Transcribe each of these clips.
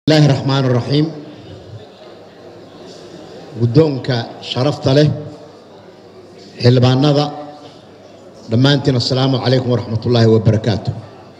bismillaahi raxmaan raxiim guddoonka sharafta leh xildhibaanada dhammaantiin assalaamu calaykum waraxmat ullaahi wabarakaatu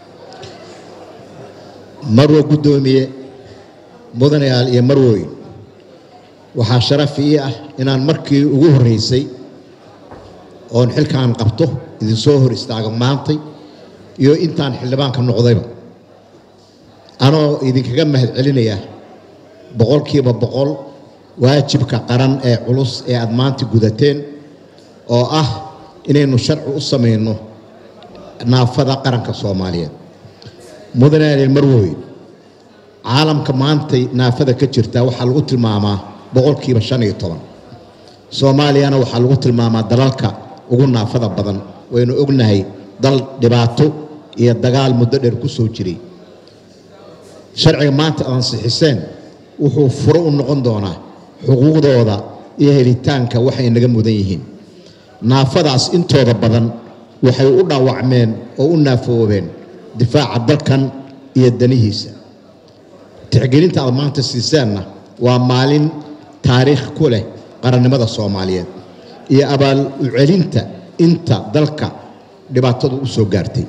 marwo guddoomiye mudanayaal iyo marwooyin waxaa sharaf ii ah inaan markii ugu horreysay oon xilkaan qabto idinsoo hor istaago maantay iyo intaan xildhibaanka noqdayba anoo idinkaga mahad celinaya boqolkiiba boqol waajibka qaran ee culus ee aad maanta gudateen oo ah inaynu sharci u samayno naafada qaranka soomaaliyeed mudane marwoyn caalamka maantay naafada ka jirta waxaa lagu tilmaamaa boqolkiiba shan iyo toban soomaaliyana waxaa lagu tilmaamaa dalalka ugu naafada badan waynu ognahay dal dhibaato iyo dagaal muddo dheer ku soo jiray sharciga maanta aad ansixiseen wuxuu furo u noqon doonaa xuquuqdooda iyo helitaanka waxay naga mudan yihiin naafadaas intooda badan waxay u dhaawacmeen oo u naafoobeen difaaca dalkan iyo danihiisa tixgelinta aad maanta siiseenna waa maalin taariikh ku leh qarannimada soomaaliyeed iyo abaal u celinta inta dalka dhibaatadu u soo gaartay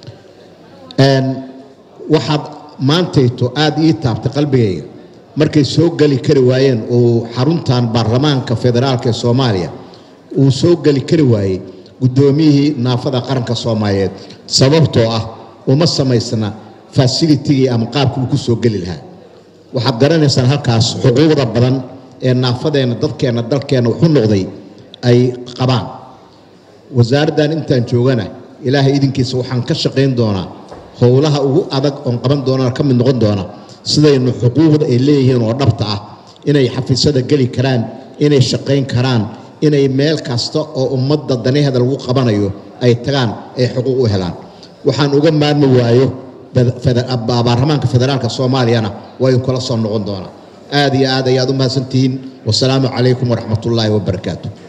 waxaad maantayto aada ii taabtay qalbigayga markay soo geli kari waayeen uu xaruntan baarlamaanka federaalka ee soomaaliya uu soo geli kari waayey guddoomiyihii naafada qaranka soomaaliyeed sababtoo ah uma samaysna fasilitigii ama qaabkii uu ku soo geli lahaa waxaad garanaysaan halkaas xuquuqda badan ee naafadeenna dadkeenna dalkeenna wuxu noqday ay qabaan wasaaraddan intaan joogana ilaahay idinkiisa waxaan ka shaqayn doonaa howlaha ugu adag oon qaban doonana ka mid noqon doona sidaynu xuquuqda ay leeyihiin oo dhabta ah inay xafiisyada geli karaan inay shaqayn karaan inay meel kasta oo ummadda danaheeda lagu qabanayo ay tagaan ay xuquuq u helaan waxaan uga maarmi waayo baarlamaanka federaalka soomaaliyana waa idinkula soo noqon doonaa aad iyo aad ayaad u mahadsantihiin wasalaamu calaykum waraxmatullaahi wabarakaatu